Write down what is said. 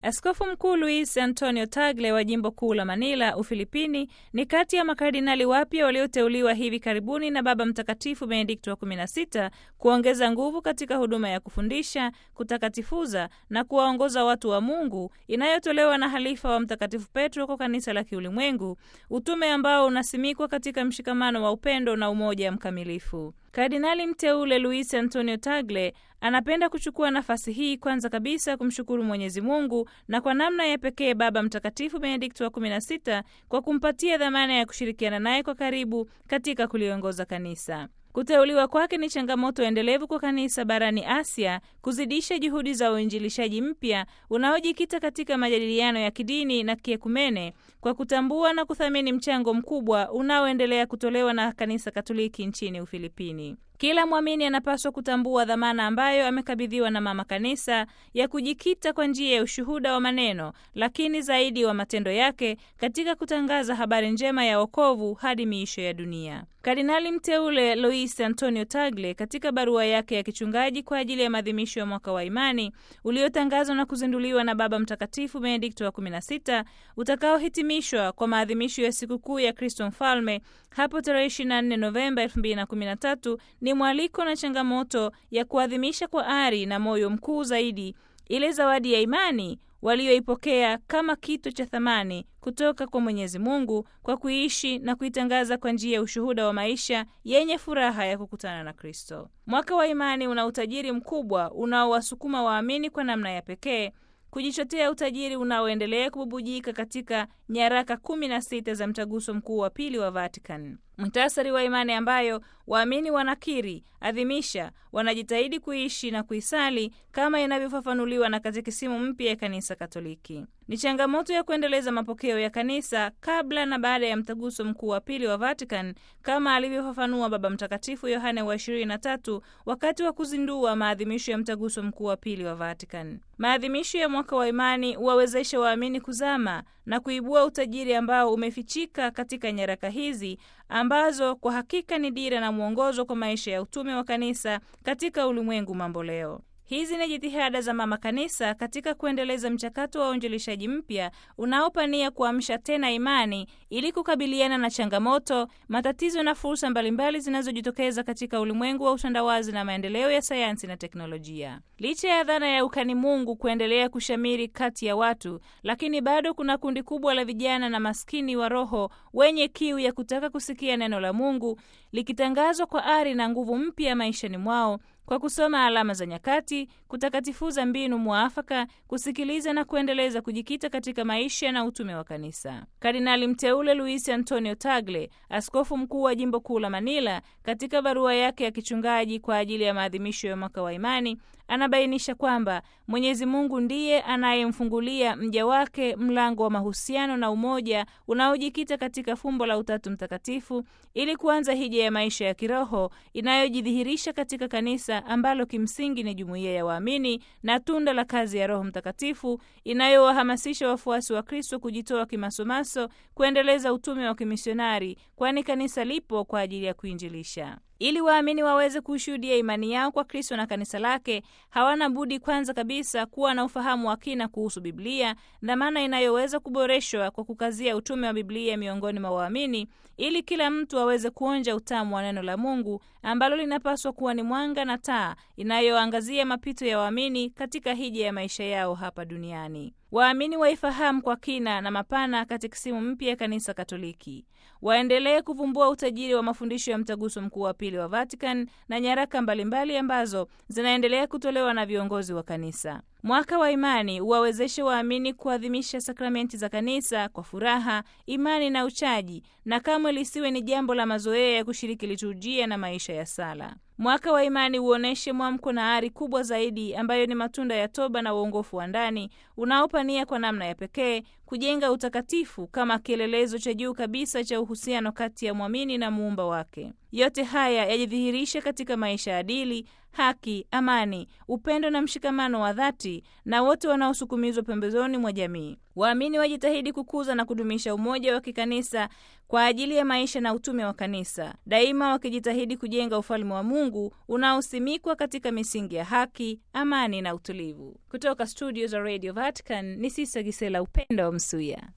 Askofu Mkuu Luis Antonio Tagle wa jimbo kuu la Manila, Ufilipini, ni kati ya makardinali wapya walioteuliwa hivi karibuni na Baba Mtakatifu Benedikto wa 16 kuongeza nguvu katika huduma ya kufundisha, kutakatifuza na kuwaongoza watu wa Mungu inayotolewa na halifa wa Mtakatifu Petro kwa kanisa la kiulimwengu, utume ambao unasimikwa katika mshikamano wa upendo na umoja mkamilifu. Kardinali mteule Luis Antonio Tagle anapenda kuchukua nafasi hii kwanza kabisa kumshukuru Mwenyezi Mungu na kwa namna ya pekee Baba Mtakatifu Benedikto wa 16 kwa kumpatia dhamana ya kushirikiana naye kwa karibu katika kuliongoza kanisa. Kuteuliwa kwake ni changamoto endelevu kwa kanisa barani Asia kuzidisha juhudi za uinjilishaji mpya unaojikita katika majadiliano ya kidini na kiekumene kwa kutambua na kuthamini mchango mkubwa unaoendelea kutolewa na kanisa Katoliki nchini Ufilipini. Kila mwamini anapaswa kutambua dhamana ambayo amekabidhiwa na mama kanisa ya kujikita kwa njia ya ushuhuda wa maneno, lakini zaidi wa matendo yake katika kutangaza habari njema ya wokovu hadi miisho ya dunia. Kardinali mteule Luis Antonio Tagle katika barua yake ya kichungaji kwa ajili ya maadhimisho ya mwaka wa imani uliotangazwa na kuzinduliwa na Baba Mtakatifu Benedikto wa 16 utakaohitimishwa kwa maadhimisho ya sikukuu ya Kristo Mfalme hapo tarehe 24 Novemba 2013 ni mwaliko na changamoto ya kuadhimisha kwa ari na moyo mkuu zaidi ile zawadi ya imani walioipokea kama kitu cha thamani kutoka kwa Mwenyezi Mungu kwa kuishi na kuitangaza kwa njia ya ushuhuda wa maisha yenye furaha ya kukutana na Kristo. Mwaka wa imani una utajiri mkubwa unaowasukuma waamini kwa namna ya pekee kujichotea utajiri unaoendelea kububujika katika nyaraka kumi na sita za mtaguso mkuu wa pili wa Vatican, muhtasari wa imani ambayo waamini wanakiri, adhimisha, wanajitahidi kuishi na kuisali kama inavyofafanuliwa na katekisimu mpya ya Kanisa Katoliki. Ni changamoto ya kuendeleza mapokeo ya kanisa kabla na baada ya mtaguso mkuu wa pili wa Vatican kama alivyofafanua Baba Mtakatifu Yohane wa 23 wakati wa kuzindua maadhimisho ya mtaguso mkuu wa pili wa Vatican. Maadhimisho ya mwaka wa imani wawezeshe waamini kuzama na kuibua utajiri ambao umefichika katika nyaraka hizi ambazo kwa hakika ni dira na mwongozo kwa maisha ya utume wa kanisa katika ulimwengu mambo leo. Hizi ni jitihada za mama kanisa katika kuendeleza mchakato wa uinjilishaji mpya unaopania kuamsha tena imani ili kukabiliana na changamoto, matatizo na fursa mbalimbali zinazojitokeza katika ulimwengu wa utandawazi na maendeleo ya sayansi na teknolojia. Licha ya dhana ya ukani Mungu kuendelea kushamiri kati ya watu, lakini bado kuna kundi kubwa la vijana na maskini wa roho wenye kiu ya kutaka kusikia neno la Mungu likitangazwa kwa ari na nguvu mpya maishani mwao kwa kusoma alama za nyakati, kutakatifuza mbinu mwafaka, kusikiliza na kuendeleza kujikita katika maisha na utume wa kanisa. Kardinali mteule Luis Antonio Tagle, askofu mkuu wa jimbo kuu la Manila, katika barua yake ya kichungaji kwa ajili ya maadhimisho ya mwaka wa imani anabainisha kwamba Mwenyezi Mungu ndiye anayemfungulia mja wake mlango wa mahusiano na umoja unaojikita katika fumbo la Utatu Mtakatifu ili kuanza hija ya maisha ya kiroho inayojidhihirisha katika kanisa ambalo kimsingi ni jumuiya ya waamini na tunda la kazi ya Roho Mtakatifu inayowahamasisha wafuasi wa Kristo kujitoa kimasomaso kuendeleza utume wa kimisionari, kwani kanisa lipo kwa ajili ya kuinjilisha. Ili waamini waweze kushuhudia imani yao kwa Kristo na kanisa lake, hawana budi kwanza kabisa kuwa na ufahamu wa kina kuhusu Biblia, dhamana inayoweza kuboreshwa kwa kukazia utume wa Biblia miongoni mwa waamini, ili kila mtu aweze kuonja utamu wa neno la Mungu ambalo linapaswa kuwa ni mwanga na taa inayoangazia mapito ya waamini katika hija ya maisha yao hapa duniani. Waamini waifahamu kwa kina na mapana katekisimu mpya ya Kanisa Katoliki, waendelee kuvumbua utajiri wa mafundisho ya mtaguso mkuu wa pili wa Vatican na nyaraka mbalimbali ambazo zinaendelea kutolewa na viongozi wa kanisa. Mwaka wa imani uwawezeshe waamini kuadhimisha sakramenti za kanisa kwa furaha, imani na uchaji, na kamwe lisiwe ni jambo la mazoea ya kushiriki liturujia na maisha ya sala. Mwaka wa imani uoneshe mwamko na ari kubwa zaidi ambayo ni matunda ya toba na uongofu wa ndani unaopania kwa namna ya pekee kujenga utakatifu kama kielelezo cha juu kabisa cha uhusiano kati ya mwamini na muumba wake. Yote haya yajidhihirishe katika maisha adili, haki, amani, upendo na mshikamano wa dhati na wote wanaosukumizwa pembezoni mwa jamii. Waamini wajitahidi kukuza na kudumisha umoja wa kikanisa kwa ajili ya maisha na utume wa kanisa, daima wakijitahidi kujenga ufalme wa Mungu unaosimikwa katika misingi ya haki, amani na utulivu. Kutoka studio za Radio Vatican ni Sisa Gisela Upendo wa Msuya.